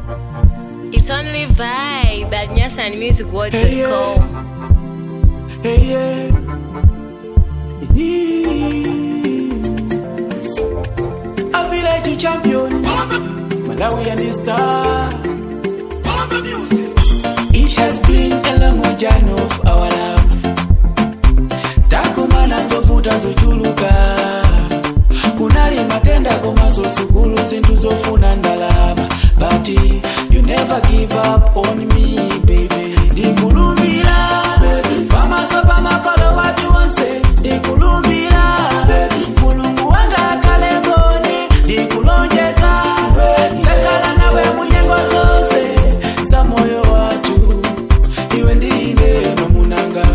It's only vibe at nyasanmusicworld.com. Hey, yeah. A village champion. Malawi and the star. It has been a long journey of our love. takumana nzovuta zochuluka kunali matenda komanso sukulu zinthu zofuna ndalama but you never give up on me baby ndikulumbira pamaso pamakolo watu onse ndikulumbira mulungu wanga akhale mboni ndikulonjeza sakhala nawe munyengo zonse za moyo watu iwe ndine mamunanga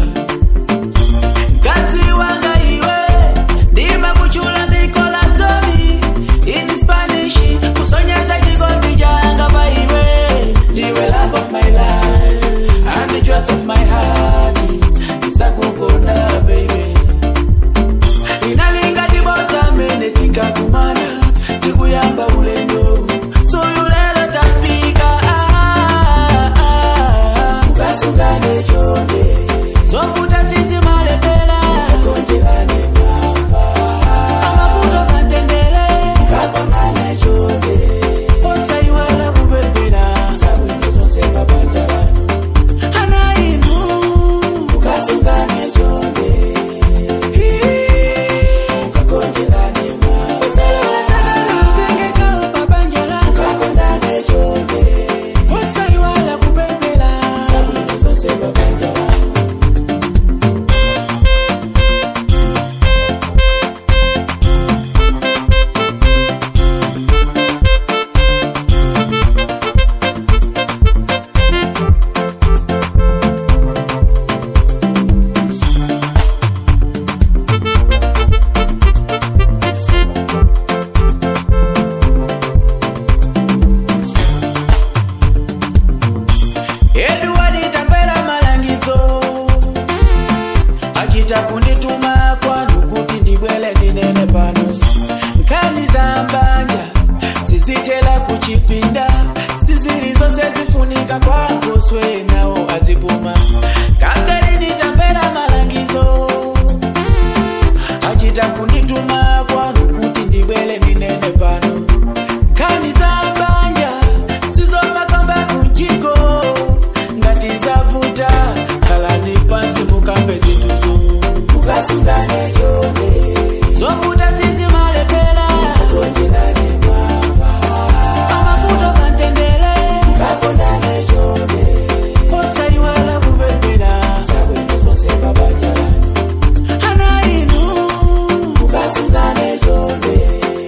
Kati wanga iwe ndime kuchula nikola zoni in Spanish kusonyeza kigondi janga pa iwe ndiwe love of my life and the joy of my heart isakukonda baby inalinga tibota mene tikakumana tikuyamba ulendo soyu lero tafika ah, ah, ah. ukasungane chonde zovuta tsitsi malepela konjelane mwamba amavuto kantendele kakonane chonde osaiwala kupepera sabwino zonse mabanja lanu ana inu ukasungane chonde ukakonjelane mwamba usalala sakala utengeka mabanja lanu kakonane chonde osaiwala kupepera sabwino zonse mabanja lanu Edward tapera malangizo achita kundituma kwanu kuti ndibwele ndinene pano nkhani za mbanja zizitela kuchipinda sizili zonse zifunika kwangoswe nawo azipuma kangarini tapera malangizo achita kundituma kwanu kuti ndibwele ndinene pano nkhani za mbanja zizomakamba kunjiko ngati zavuta khalani pansi mukambe zinthuzo mukasungane chonde zovuta tsitsi malepela konjerane mwamba amavuto kantendele kakondane chonde osaiwala kupepera zabwino zonse mabanja lanu ana inu mukasungane chonde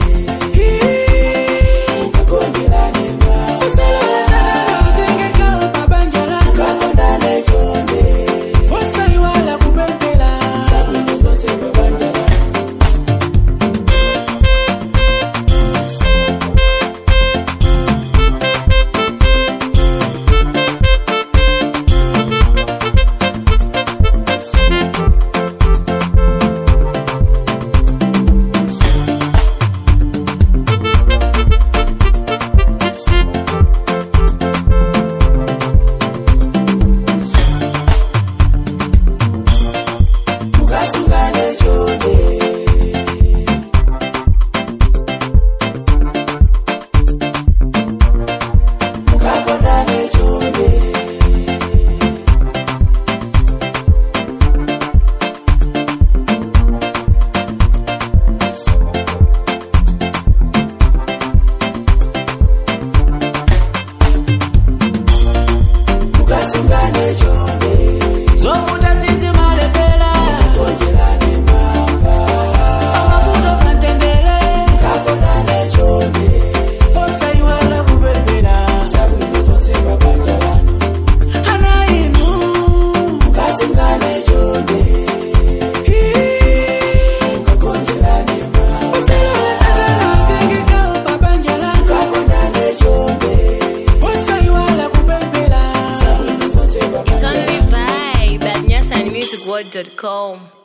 ukakonjerane mwamba usalala salala utengeka mabanja lanu kakondane chonde osaiwala kupepera zabwino zonse mabanja lanu mukasungane chonde mukakondane chonde mukasungane chonde zovuta tsitsi malepela konjerane mwamba amavuto kantendele kakondane chonde osaiwala kupepera zabwino zonse mabanja lanu ana inu mukasungane chonde ukakonjerane mwamba usalala salala utengeka mabanja lanu kakondane chonde osaiwala kupepera zabwino zonse mabanja It's only vibe at nyasanmusicworld.com.